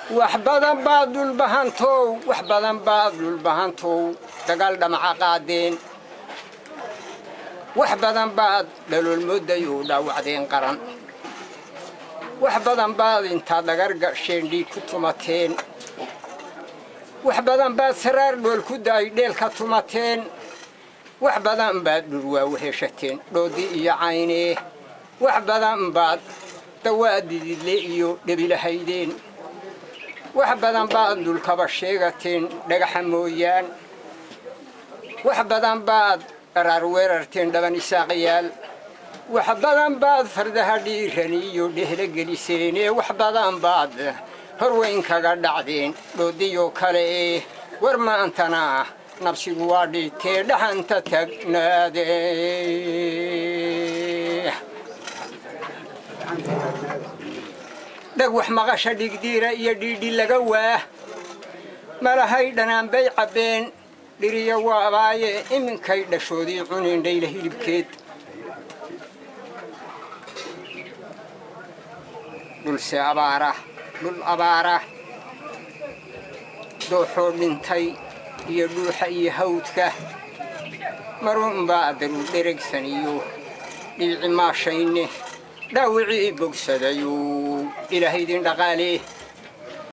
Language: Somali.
wax badan baad dhulbahantow wax badan baad dhulbahantow dagaal dhamaca qaadeen wax badan baad dhaloolmoodayu dhaawacdeen qaran wax badan baad intaad dhagar gasheen dhiig ku tumateen wax badan baad saraar dhool ku daay dheel ka tumateen wax badan baad dhurwaa weheshateen dhoodii iyo caynee wax badan baad dawaadididle iyo dhebilahaydeen wax badan baad dhulkaba sheegateen dhagaxa mooyaan wax badan baad dharaar weerarteen dhaban isaaqyaal wax badan baad fardaha dhiirani iyo dhehla geliseenee wax badan baad horweyn kaga dhacdeen dhoodiyoo kale ee war maantana nabsigu waa dhiitee dhaxanta tagnaade dhag wax maqasha dhigdiira iyo dhiidhi laga waah malahay dhanaan bay cabbeen dhiriya waabaaye iminkay dhashoodii cuneen dhayla hilibkeed dhulse abaara dhul abaara dooxoo dhintay iyo dhuuxa iyo hawdka marunbaa daruu dheregsan iyo dhiici maashayne dhaawicii bogsadayuu ilaahaydin dhaqaalee